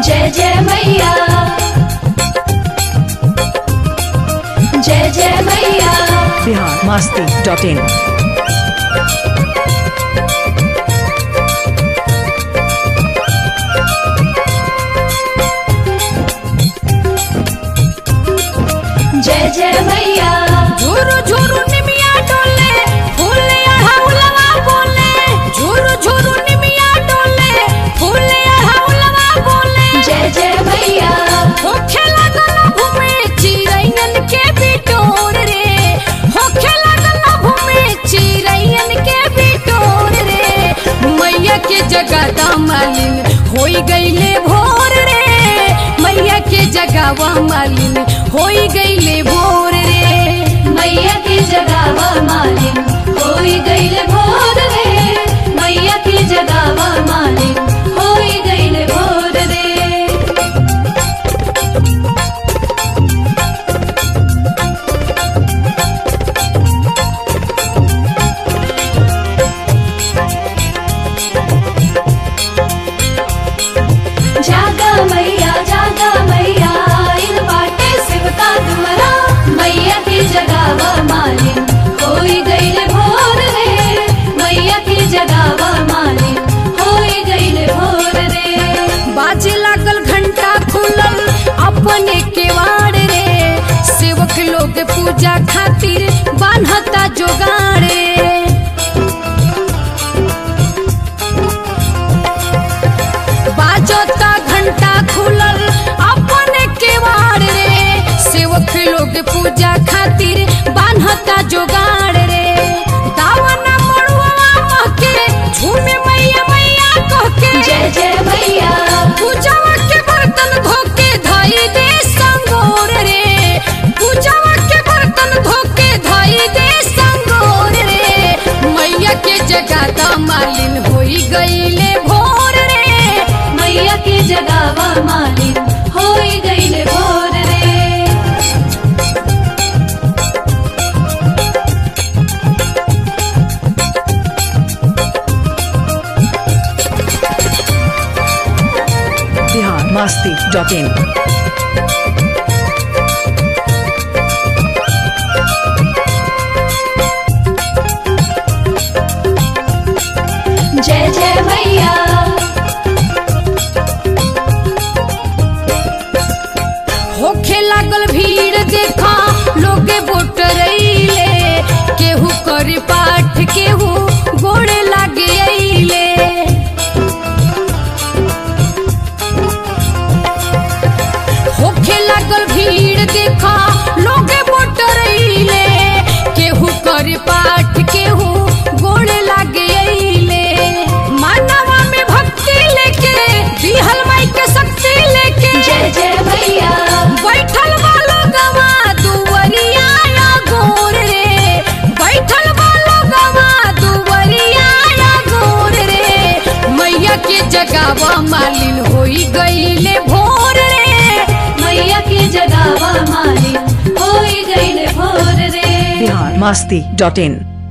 जय जय मैया जय जय मैया बिहार मस्ती डॉट इन जय जय मैया झुरु झुरु निमिया डोले फूले हौलवा बोले झुरु झुरु निमिया डोले फूले हौलवा बोले जय जय मैया होखे लगल घूमे चिरैयन के बिटोर रे होखे लगल घूमे चिरैयन के बिटोर रे मैया के जगह मालिन होई गईले भोर रे मैया के जगह मालिन होई गईले भोर रे मैया की जगावा मालिन होई गईल भोर रे मैया की जगावा मालिन होई गईल भोर रे जागा मैया जागा मैया इन बाटे शिव का दुमरा मैया की जगावा मालिन होई गईल भोर रे मैया की जगावा मालिन होई गईल भोर रे बाजे लागल घंटा खुलल अपने केवाड़ रे सेवक लोग पूजा खातिर बान्हता जोगाड़ रे बाजता घंटा खुलल अपने केवाड़ रे सेवक लोग पूजा खातिर बान्हता जोगाड़ रे दावना मड़ुआ महके झूमे मैया मैया कहके जय जय मैया पूजावा के बर्तन धोके धाई दे संगोर रे पूजावा के बर्तन धोके धाई दे संगोर रे मैया के जगह मालिन होई गईले भोर रे मैया की जगावा मालिन होई गईल भोर रे बिहार मस्ती डॉट इन जय जय मैया होखे लागल भीड़ देखा लोगे बोटरैले केहू करे पाठ केहू गोड़े लागे अइले होखे लागल भीड़ देखा लोगे बोटरैले केहू करे पाठ केहू गोड़े लागे अइले मानवा में भक्ति लेके दिहल माई के शक्ति लेके जय जय मैया बैठल वालो गवा दुवरिया या गोर रे बैठल वालो गवा दुवरिया या गोर रे मैया के जगावा मालिन होई गईले भोर रे मैया की जगावा मालिन होई गईल भोर रे बिहार मस्ती डॉट इन